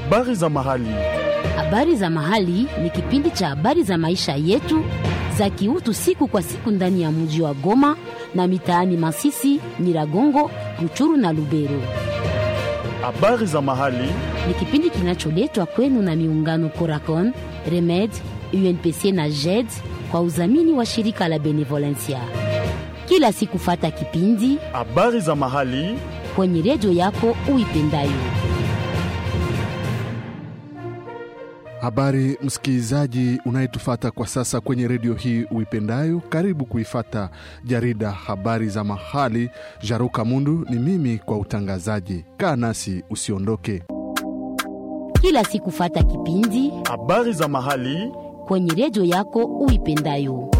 Habari za mahali. Habari za mahali ni kipindi cha habari za maisha yetu za kiutu siku kwa siku ndani ya mji wa Goma na mitaani Masisi, Nyiragongo, Ruchuru na Lubero. Habari za mahali. Ni kipindi kinacholetwa kwenu na miungano Coracon, Remed, UNPC na JED kwa udhamini wa shirika la Benevolencia. Kila siku fata kipindi Habari za mahali. kwenye redio yako uipendayo. Habari msikilizaji unayetufata kwa sasa kwenye redio hii uipendayo, karibu kuifata jarida habari za mahali. Jaruka Mundu ni mimi kwa utangazaji. Kaa nasi usiondoke. Kila siku fata kipindi Habari za mahali. kwenye redio yako uipendayo.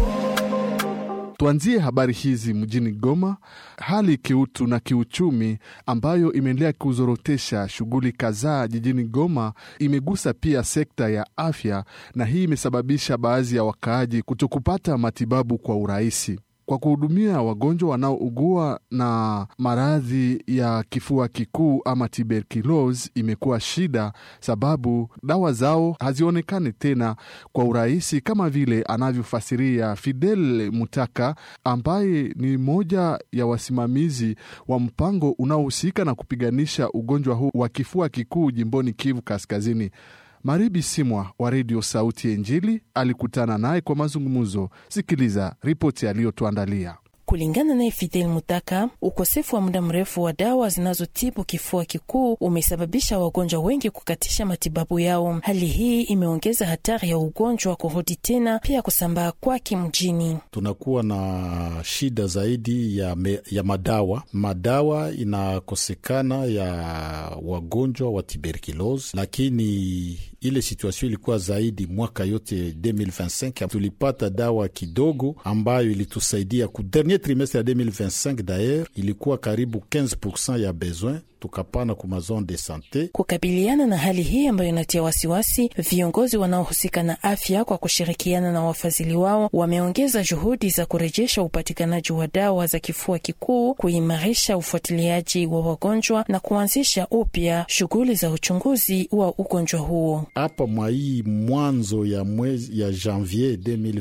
Tuanzie habari hizi mjini Goma. Hali kiutu na kiuchumi ambayo imeendelea kuzorotesha shughuli kadhaa jijini Goma imegusa pia sekta ya afya, na hii imesababisha baadhi ya wakaaji kutokupata matibabu kwa urahisi. Kwa kuhudumia wagonjwa wanaougua na maradhi ya kifua kikuu ama tuberculosis imekuwa shida, sababu dawa zao hazionekani tena kwa urahisi, kama vile anavyofasiria Fidel Mutaka ambaye ni mmoja ya wasimamizi wa mpango unaohusika na kupiganisha ugonjwa huu wa kifua kikuu jimboni Kivu Kaskazini. Maribi Simwa wa redio Sauti ya Injili alikutana naye kwa mazungumzo. Sikiliza ripoti aliyotuandalia. Kulingana naye Fidel Mutaka, ukosefu wa muda mrefu wa dawa zinazotibu kifua kikuu umesababisha wagonjwa wengi kukatisha matibabu yao. Hali hii imeongeza hatari ya ugonjwa kurudi tena, pia kusambaa kwake mjini. Tunakuwa na shida zaidi ya, me, ya madawa. Madawa inakosekana ya wagonjwa wa tuberculose, lakini ile situation ilikuwa zaidi mwaka yote 2025 tulipata dawa kidogo ambayo ilitusaidia ku dernier trimestre ya 2025 dayer ilikuwa karibu 15% ya besoin tukapana ku mazone de sante. Kukabiliana na hali hii ambayo inatia wasiwasi, viongozi wanaohusika na afya kwa kushirikiana na wafadhili wao wameongeza juhudi za kurejesha upatikanaji wa dawa za kifua kikuu, kuimarisha ufuatiliaji wa wagonjwa na kuanzisha upya shughuli za uchunguzi wa ugonjwa huo. Hapa mwa hii mwanzo ya mwezi ya janvier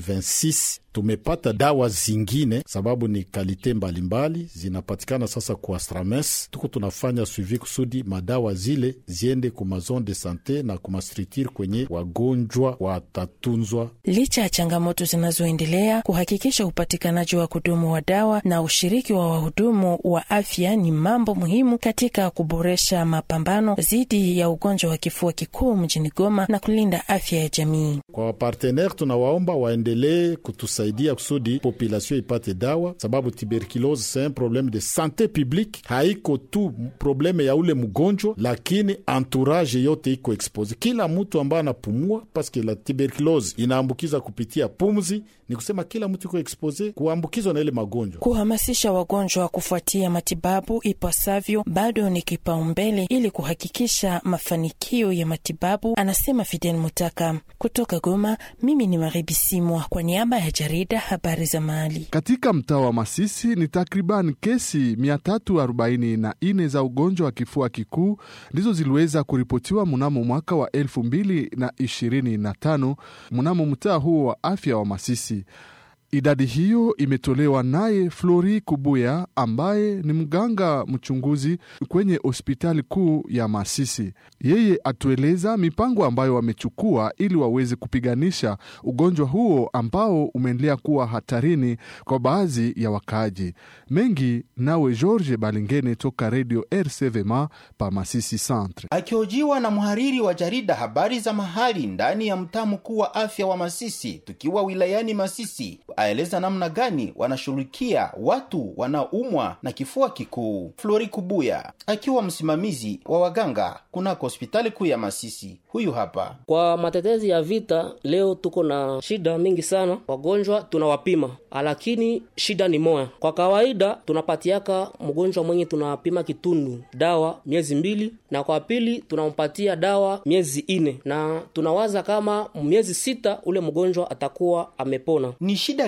2026 tumepata dawa zingine, sababu ni kalite mbalimbali zinapatikana sasa kwa Astrames. Tuko tunafanya suivi kusudi madawa zile ziende ku mazone de sante na ku mastructure kwenye wagonjwa watatunzwa. Licha ya changamoto zinazoendelea, kuhakikisha upatikanaji wa kudumu wa dawa na ushiriki wa wahudumu wa afya ni mambo muhimu katika kuboresha mapambano dhidi ya ugonjwa wa kifua kikuu mjini Goma na kulinda afya ya jamii. Kwa wapartenere tunawaomba waendelee kutusaidia kusudi population ipate dawa, sababu tuberculose c'est un probleme de sante publique, haiko tu probleme ya ule mgonjwa, lakini entourage yote iko expose. Kila mtu ambaye anapumua, paske la tuberculose inaambukiza kupitia pumzi, ni kusema kila mtu iko expose kuambukizwa na ile magonjwa. Kuhamasisha wagonjwa kufuatia matibabu ipasavyo bado ni kipaumbele ili kuhakikisha mafanikio ya matibabu, anasema Fidel Mutaka. Kutoka Goma, mimi ni Maribi Simwa kwa niaba ya jarida habari za mahali. Katika mtaa wa Masisi ni takriban kesi 344 za ugonjwa wa kifua kikuu ndizo ziliweza kuripotiwa mnamo mwaka wa 2025 mnamo mtaa huo wa afya wa Masisi. Idadi hiyo imetolewa naye Flori Kubuya ambaye ni mganga mchunguzi kwenye hospitali kuu ya Masisi. Yeye atueleza mipango ambayo wamechukua ili waweze kupiganisha ugonjwa huo ambao umeendelea kuwa hatarini kwa baadhi ya wakaaji. Mengi nawe George Balingene toka redio RCVMA pa Masisi Centre. Akihojiwa na mhariri wa jarida habari za mahali ndani ya mtaa mkuu wa afya wa Masisi, tukiwa wilayani Masisi, aeleza namna gani wanashughulikia watu wanaoumwa na kifua kikuu. Flori Kubuya akiwa msimamizi wa waganga kunako hospitali kuu ya Masisi, huyu hapa. Kwa matetezi ya vita, leo tuko na shida mingi sana. Wagonjwa tunawapima, lakini shida ni moya. Kwa kawaida tunapatiaka mgonjwa mwenye tunapima kitundu dawa miezi mbili, na kwa pili tunampatia dawa miezi ine, na tunawaza kama miezi sita ule mgonjwa atakuwa amepona. Ni shida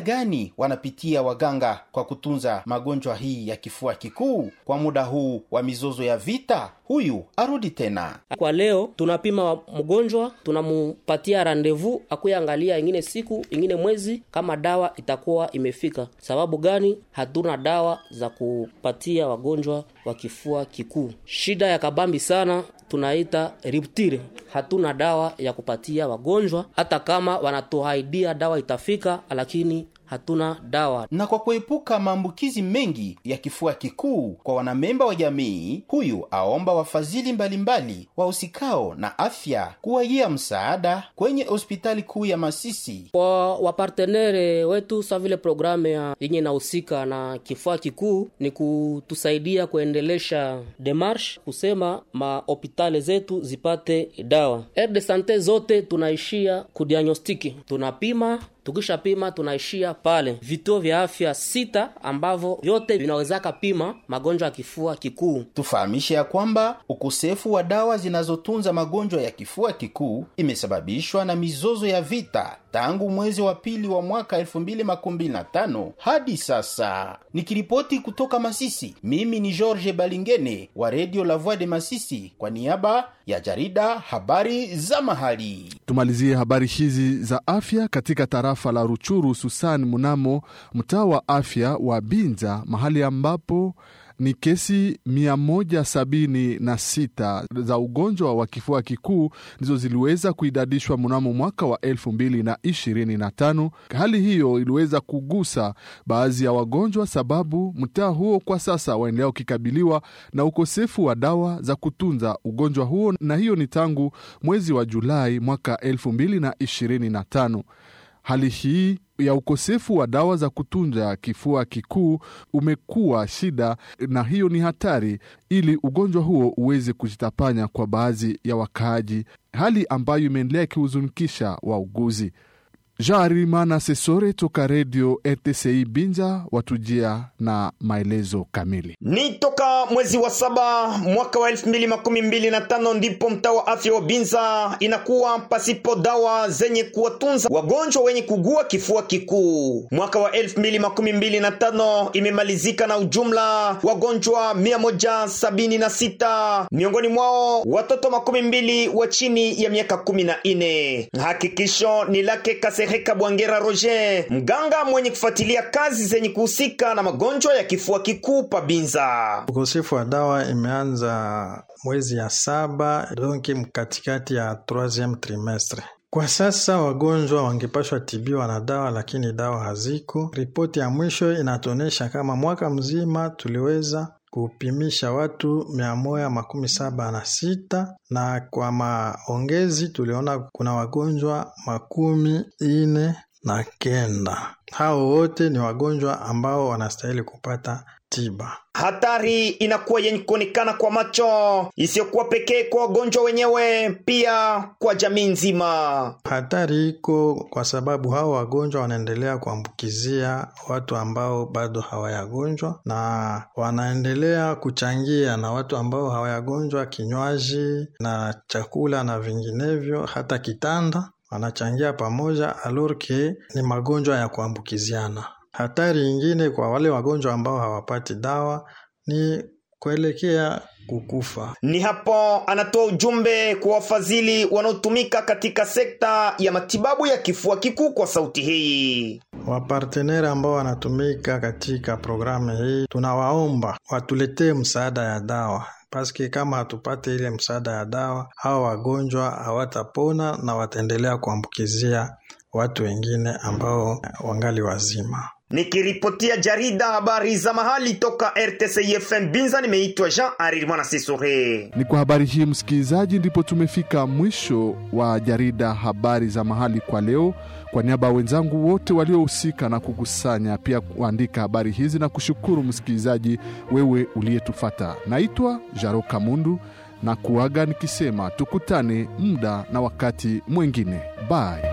gani wanapitia waganga kwa kutunza magonjwa hii ya kifua kikuu kwa muda huu wa mizozo ya vita? Huyu arudi tena. Kwa leo tunapima mgonjwa, tunamupatia randevu akuya angalia ingine siku ingine mwezi kama dawa itakuwa imefika. Sababu gani? Hatuna dawa za kupatia wagonjwa wa kifua kikuu. Shida ya kabambi sana tunaita rupture. Hatuna dawa ya kupatia wagonjwa, hata kama wanatuahidia dawa itafika, lakini hatuna dawa. Na kwa kuepuka maambukizi mengi ya kifua kikuu kwa wanamemba wa jamii, huyu aomba wafadhili mbalimbali wahusikao na afya kuwajia msaada kwenye hospitali kuu ya Masisi. Kwa wapartenere wetu sa vile programu ya yenye inahusika na kifua kikuu ni kutusaidia kuendelesha demarche kusema mahopitali zetu zipate dawa. Aire de sante zote tunaishia kudiagnostiki, tunapima tukishapima tunaishia pale vituo vya afya sita ambavyo vyote vinawezaka pima magonjwa ya kifua kikuu. Tufahamishe ya kwamba ukosefu wa dawa zinazotunza magonjwa ya kifua kikuu imesababishwa na mizozo ya vita tangu mwezi wa pili wa mwaka 2025 hadi sasa. Nikiripoti kutoka Masisi, mimi ni George Balingene wa Radio La Voix de Masisi kwa niaba ya jarida habari za mahali. Tumalizie habari hizi za afya katika tarafa la Ruchuru, hususan mnamo mtaa wa afya wa Binza, mahali ambapo ni kesi 176 za ugonjwa wa kifua kikuu ndizo ziliweza kuidadishwa mnamo mwaka wa 2025. Hali hiyo iliweza kugusa baadhi ya wagonjwa, sababu mtaa huo kwa sasa waendelea ukikabiliwa na ukosefu wa dawa za kutunza ugonjwa huo, na hiyo ni tangu mwezi wa Julai mwaka 2025. Hali hii ya ukosefu wa dawa za kutunza kifua kikuu umekuwa shida, na hiyo ni hatari ili ugonjwa huo uweze kujitapanya kwa baadhi ya wakaaji, hali ambayo imeendelea ikihuzunikisha wauguzi. Jean Sesore toka redio RTCI Binza watujia na maelezo kamili. Ni toka mwezi wa saba mwaka wa elfu mbili makumi mbili na tano ndipo mtaa wa afya wa Binza inakuwa pasipo dawa zenye kuwatunza wagonjwa wenye kugua kifua kikuu. Mwaka wa elfu mbili makumi mbili na tano imemalizika na ujumla wagonjwa mia moja sabini na sita miongoni mwao watoto makumi mbili wa chini ya miaka kumi na nne. Hakikisho ni lake Kasereka Bwangera Roger, mganga mwenye kufuatilia kazi zenye kuhusika na magonjwa ya kifua kikuu Pabinza. Ukosefu wa dawa imeanza mwezi ya saba donki mkatikati ya troisieme trimestre. Kwa sasa wagonjwa wangepashwa tibiwa na dawa, lakini dawa haziko. Ripoti ya mwisho inatuonyesha kama mwaka mzima tuliweza kupimisha watu mia moja makumi saba na sita na kwa maongezi tuliona kuna wagonjwa makumi ine na kenda. Hao wote ni wagonjwa ambao wanastahili kupata tiba. Hatari inakuwa yenye kuonekana kwa macho, isiyokuwa pekee kwa wagonjwa wenyewe, pia kwa jamii nzima. Hatari iko kwa sababu hao wagonjwa wanaendelea kuambukizia watu ambao bado hawayagonjwa, na wanaendelea kuchangia na watu ambao hawayagonjwa kinywaji na chakula na vinginevyo, hata kitanda wanachangia pamoja, alorke ni magonjwa ya kuambukiziana. Hatari ingine kwa wale wagonjwa ambao hawapati dawa ni kuelekea kukufa. Ni hapo anatoa ujumbe kwa wafadhili wanaotumika katika sekta ya matibabu ya kifua kikuu kwa sauti hii. Waparteneri ambao wanatumika katika programu hii, tunawaomba watuletee msaada ya dawa paske kama hatupate ile msaada ya dawa, hao wagonjwa hawatapona na wataendelea kuambukizia watu wengine ambao wangali wazima. Nikiripotia jarida habari za mahali toka RTC FM Binza, nimeitwa Jean Arir Mwana Sisore. Ni kwa habari hii msikilizaji, ndipo tumefika mwisho wa jarida habari za mahali kwa leo. Kwa niaba ya wenzangu wote waliohusika na kukusanya pia kuandika habari hizi na kushukuru msikilizaji wewe uliyetufata, naitwa Jaro Kamundu na kuaga nikisema tukutane muda na wakati mwingine. Bye.